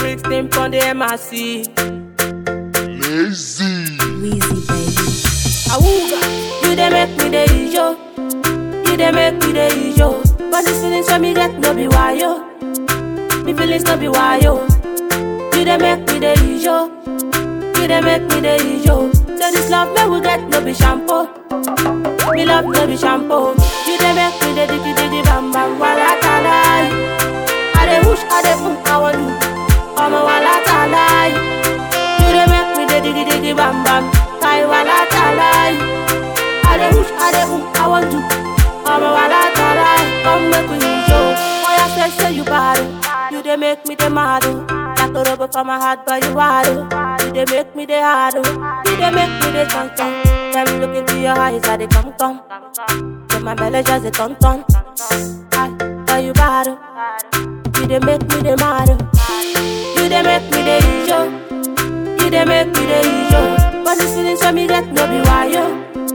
16 on the MRC. Lazy. Weezy baby. Awooga, you dey make me dey ijo. You dey make me dey ijo. But this feelings when me get no be why yo. Me feelings no be why yo. You dey make me dey ijo. You dey make me dey ijo. Say this love me we get no be shampoo. Me love no be shampoo. You dey make me dey diggy diggy bam bam wala talai. I dey push, I dey boom, I want do. I'm a wala talai. You dey make me dey diggy diggy bam bam. Kai wala talai. I dey push, I dey boom, I want do. I'm a wala talai. Come make we show. Boy, I say say you bad. oh. You dey make me dey mad. oh. Like a rubber for my heart, but you hard. oh. You dey make me dey hard. oh. You dey make me dey ton ton. When me look into your eyes, I dey come come. Then my belly just a ton ton. I, but you bad. oh. You dey make me dey mad. oh. You dey make me dey ijo. You dey make me dey ijo. But the feelings when me get no be why yo.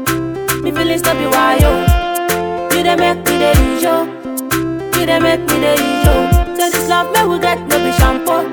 Me feelings no be why yo. You dey make me dey ijo. You dey make me dey ijo. Say this love me we get no be shampoo.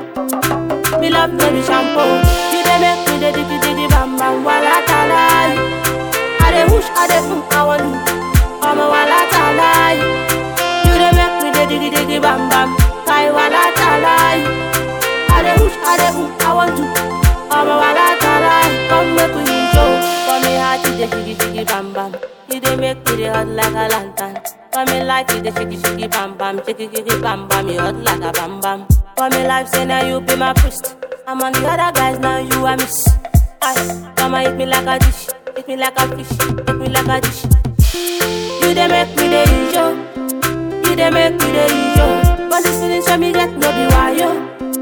Me love no be shampoo. You dey make me dey diggy diggy bam bam wala talai. I dey push, I dey boom, I want do. I'm a wala talai. You dey make me dey diggy diggy bam bam. Kai wala talai. I dey push, I dey boom, I want to. I'm a wala talai. Come make we show. For me heart you dey shiggy shiggy bam bam. You dey make me dey hot like a lantern. For me life you dey shiggy shiggy bam bam, shiggy shiggy bam bam. You hot like a bam bam. For me life say now you be my priest. I'm on the other guys now you a miss. Aye, come and eat me like a dish, eat me like a fish, eat me like a dish. You dey make me dey ijo. You dey make me dey ijo. But this feelings when me get no be why yo.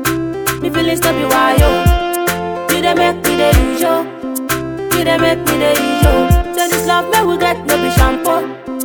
Me feelings no be why yo. You dey make me dey ijo. You dey make me dey ijo. Say this love me we get no be shampoo.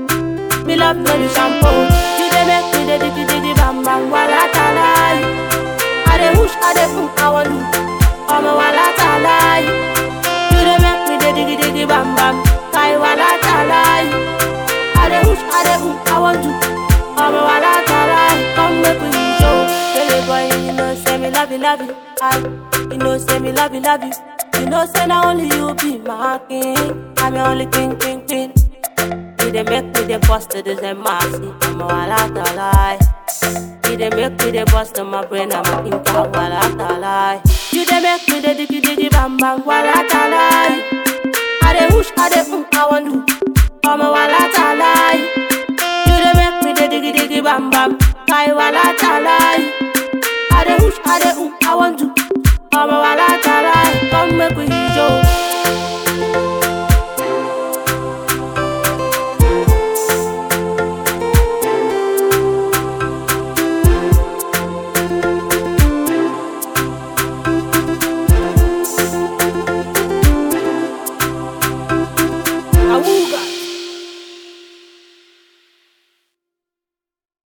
Me love no be shampoo. You dey make me dey diggy diggy bam bam wala talai. I dey push, I dey boom, I want do. I'm a wala talai. You dey make me dey diggy diggy bam bam. Kai wala talai. I dey push, I dey boom, I want to. I'm a wala talai. Come make we show. Baby boy, you know say me love you, love you. I, you know say me love you, love you. You know say na only you be my king. I'm your only king, king, king. You dey make me dey bust to the same mercy. I'm a wala talai. You dey make me dey bust on my brain. I'm a king, wala talai. You dey make me dey diggy diggy bam bam wala talai. I dey push, I dey boom, I want do. I'm a wala talai. You dey make me dey diggy diggy bam bam. Kai wala talai. I dey push, I dey boom, I want do.